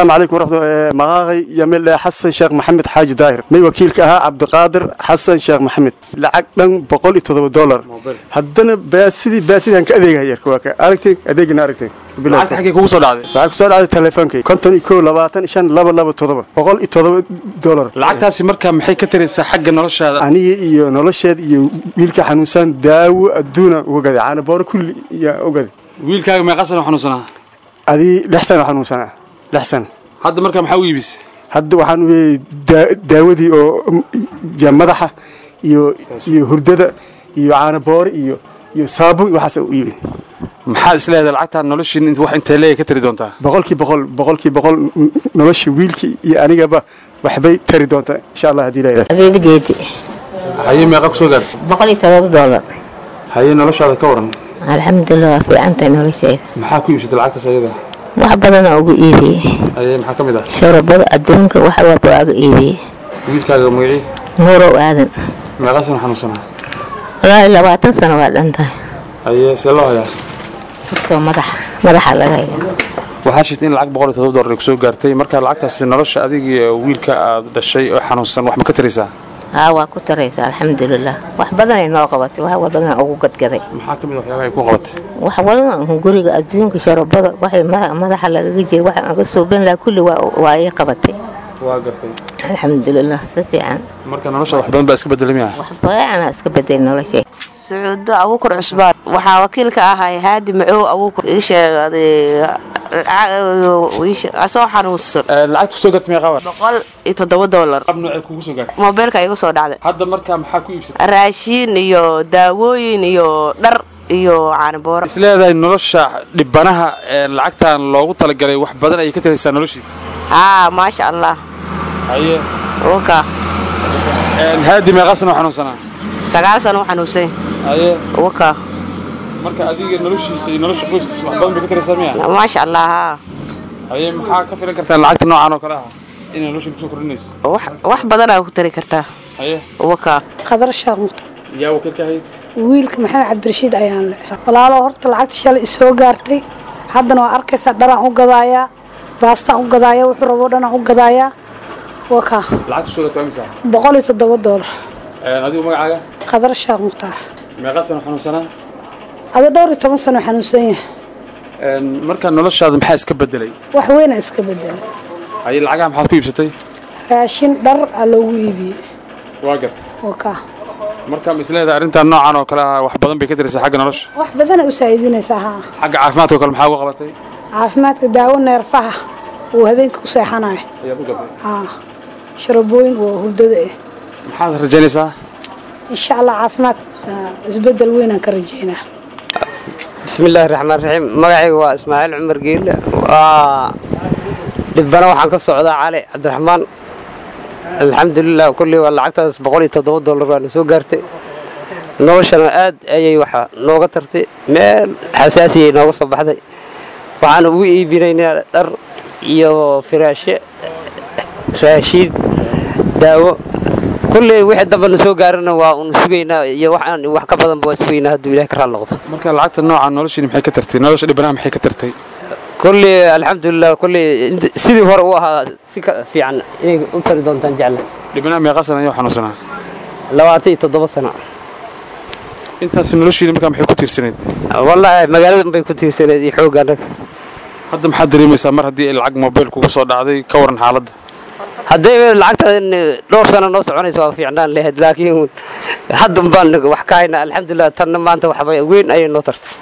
السلام عليكم ورحمة الله مغاغي يمل حسن شيخ محمد حاج داير مي وكيل كها عبد القادر حسن شيخ محمد لعق دن بقول إتضرب دولار هدنا باسدي باسدي هنك أديك هير كواك أركتك أديك ناركتك lacagta xaggee kugu soo dhacday lacag soo dhacday teleefonkay konton iyo kow labaatan shan laba laba todoba boqol iyo todoba dolar lacagtaasi markaa maxay ka taraysaa xagga noloshaada aniga iyo nolosheed iyo wiilka xanuunsan daawo adduuna uga gaday caanabooro kulli iyo ugaday wiilkaaga meeqa sana xanuunsanaa adii lix sano xanuunsanaa lix sano hadda markaa maxaa u iibisay hadda waxaan weeyey daa- daawadii oo mm, ya madaxa iyo iyo hurdada iyo caanaboore iyo iyo saabuun waxaas u iibin maxaad isleedahay lacagtaan noloshiin int- wax intee leeya ka tari doontaa boqolkii boqol boqolkii boqol n- nolosha wiilkii iyo anigaba waxbay tari doontaa insha allah haddii la abeebigeedi haye meeqa kusoo gaartay boqol iyo todoba doolar haye noloshaada ka waran alxamdulilah waa fiicantahay nolosheeda maxaa ku iibsatay lacagtaas ayada wax badanaa ugu iibiyey haye maxaa ka mid ah shorobada adduunka wax walba waaga iibiyey wiilkaaga magacii nuurow aadan meeqa sana xanuunsanaa walaahi labaatan sano waa dhan tahay haye see loo hayaa hortoo madaxa madaxa laga haya waxaa shirtay in lacag boqol iyo todoba dollar ay kusoo gaartay marka lacagtaasi nolosha adiga iyo wiilka aad dhashay oo xanuunsan wax ma ka taraysaa haa waa ku taraysa alxamdulilah wax badanay noo qabatay wax badanaa ugu gadgaday maxaa ka mid ah waxyaabaha ay ku qabatay wax badan guriga adduunka sharobada waxay mada- madaxa lagaga jira wax aga suuban laha kulli waa waa ii qabatay waa gartay alxamdulilah si fiican marka noloshaada wax badan baa iska bedelay miya wax fiicana iska bedel noloshay sacuudo abuukar cusbaan waxaa wakiilka ahay haadi macow abuukar ii sheegay asoo xanuunsan lacagta kusoo gaartay meeqa war boqol iyo toddoba doolar qab noocee kugu soo gaartay moobeelka igu soo dhacday hadda markaa maxaa ku iibsatay raashiin iyo daawooyin iyo dhar iyo caanibooro is leedahay nolosha dhibanaha ee lacagtan loogu talagalay wax badan ayay ka taraysaa noloshiisa haa maasha allah haye waka haadi meeqa sana xanuunsanaa sagaal sano u xanuunsan haye waka marka adiga noloshiisa iyo nolosha qoyskiisa wax badan bay ka taraysaa miya maasha allah haa haye maxaa ka filan kartaa lacagta noocan oo kale ah inay nolosha kusoo kordhinayso wax wax badanaa ku tari kartaa haye waka qadar shaaq muqtar yaa wakiilka ahayd wiilka maxamed cabdirashiid ayaan le walaalo horta lacagta shalay isoo gaartay haddana waa arkaysaa dharaan u gadaayaa baastaan u gadaaya wuxuu rabo dhanaan u gadaayaa waa kaa lacagta kusoo gaartay waa imisa boqol iyo toddoba doolar adigu magacaaga qadar shaaq muqtaar meeqa sana xanuunsanaa ada dhowr iyo toban sano xanuunsan yahay marka noloshaada maxaa iska bedelay wax weyna iska bedelay haye lacagaha maxaad ku iibsatay raashin dhar aa loogu iibiyey waa gartay waa kaa marka ma isleedahay arrintan noocan oo kale ah wax badan bay ka taraysaa xagga nolosha wax badana u saa'iidinaysaa haa xagga caafimaadka oo kale maxaa uga qabatay caafimaadka daawo neerfaha uu habeenkii u seexanayo ayaad u gaday haa sharabooyin oo hurdada ah maxaad rajaynaysaa insha allah caafimaad isbedel weynaan ka rajeynaa bismillaahi raxmaan raxiim magacayga waa ismaaciil cumar geelle waa dhibbana waxaan ka socdaa cali cabdiraxmaan alxamdulilah kulley waa lacagtaas boqol iyo toddoba dollar waa na soo gaartay noloshana aad ayay waxa nooga tartay meel xasaasiyay nooga soo baxday waxaan ugu iibinaynaa dhar iyo firaashe raashiin daawo kulley wixii damba na soo gaarana waa un sugaynaa iyo waxaan wax ka badanba waa sugaynaa hadduu ilaah ka raal noqdo marka lacagta noocan noloshiini maxay ka tartay nolosha dhibanaha maxay ka tartay kulley alxamdulilah kulley int- sidii hore u ahaa si ka fiican inay u tari doontaan jecla dhibanaha meeqa sana ayuu xanuunsanaa labaatan iyo toddoba sano intaas noloshiini markaa maxay ku tiirsanayd wallaahi magaalada bay ku tiirsaneed iyo xoogga annaga hadda maxaad dareemaysaa mar haddii ay lacag mobil kuga soo dhacday ka waran xaaladda hadday lacagtan dhowr sano noo soconayso waa fiicnaan lahayd laakiin haddan baan wax ka haynaa alxamdulilah tanna maanta waxba weyn ayay noo tartay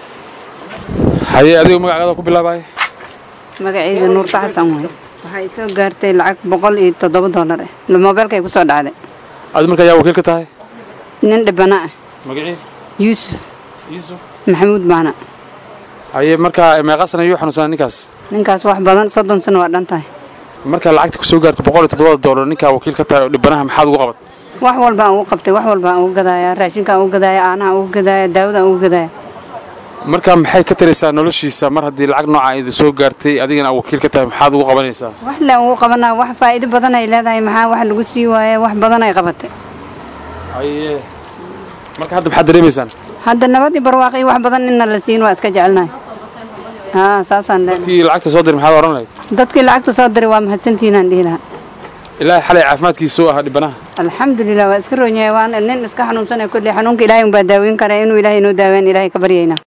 haye adigu magacaaada ku bilaabaya magacayga nuurta xasan waay waxay soo gaartay lacag boqol iyo toddoba doolar ah moobeelkay ku soo dhacday adi marka yaa wakiil ka tahay nin dhibana ah magacii yuusuf yuusuf maxamuud baana haye markaa meeqa sana ayuu xanuunsanaa ninkaas ninkaas wax badan soddon sano waa dhan tahay markaa lacagta kusoo gaartay boqol iyo toddobada doolar ninkaa wakiil ka tahay oo dhibanaha maxaad ugu qabat wax walba aan ugu qabtay wax walba aan ugu gadaaya raashinka aan ugu gadaaya aanaha aan ugu gadaaya daawada aan ugu gadaaya markaa maxay ka taraysaa noloshiisa mar haddii lacag nooca idin soo gaartay adigana aad wakiil ka tahay maxaad ugu qabanaysaa wax le aan ugu qabanaa wax faa'iido badan ay leedahay maxaa wax lagu sii waaya wax badan ay qabatay haye marka hadda maxaad dareemaysaan hadda nabad iyo barwaaqo iyo wax badan inna la siin waa iska jecelnahay haa saasaan leenahay kii lacagta soo diray maxaad oran lahayd dadkii lacagta soo diray waa mahadsantihiinaan dhihi lahaa ilaahay xalay caafimaadkiisu ahaa dhibanaha alxamdulilah waa iska roonyahay waan nin iska xanuunsanaya kulli xanuunka ilaahay unbaa daaweyn kara inuu ilaahay inoo daaween ilaahay ka baryaynaa